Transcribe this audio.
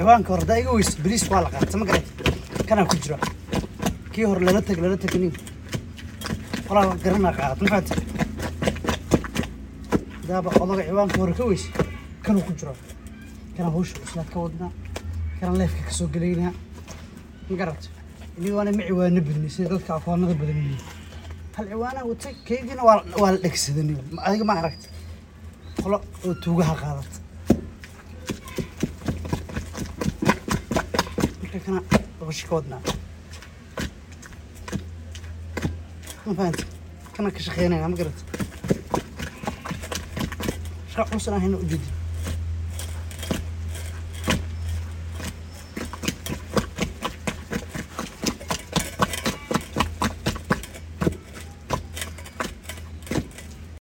ciwaanka hore daa iga weysa bariis waa la qaata ma garata kanaa ku jira kii hore lala teg lala teg nin qolaa garanaa qaadata ma fahamtay daaba odaga ciwaanka hore ka weysa kanuu ku jira kana hawsha cuslaad ka wadnaa kana leefka ka soo gelaynaa ma garata ini waana ma ciwaano badnay sida dadka aqoonada badan yihiin hal ciwaanaa watay keygiina waa waa la dhegsadanay adiga ma aragta qolo oo tuugaha qaadata marka kana hawsha ka wadnaa ma fahanta kana ka shaqeynayna ma garata shaqa culusan ahayna ujeedi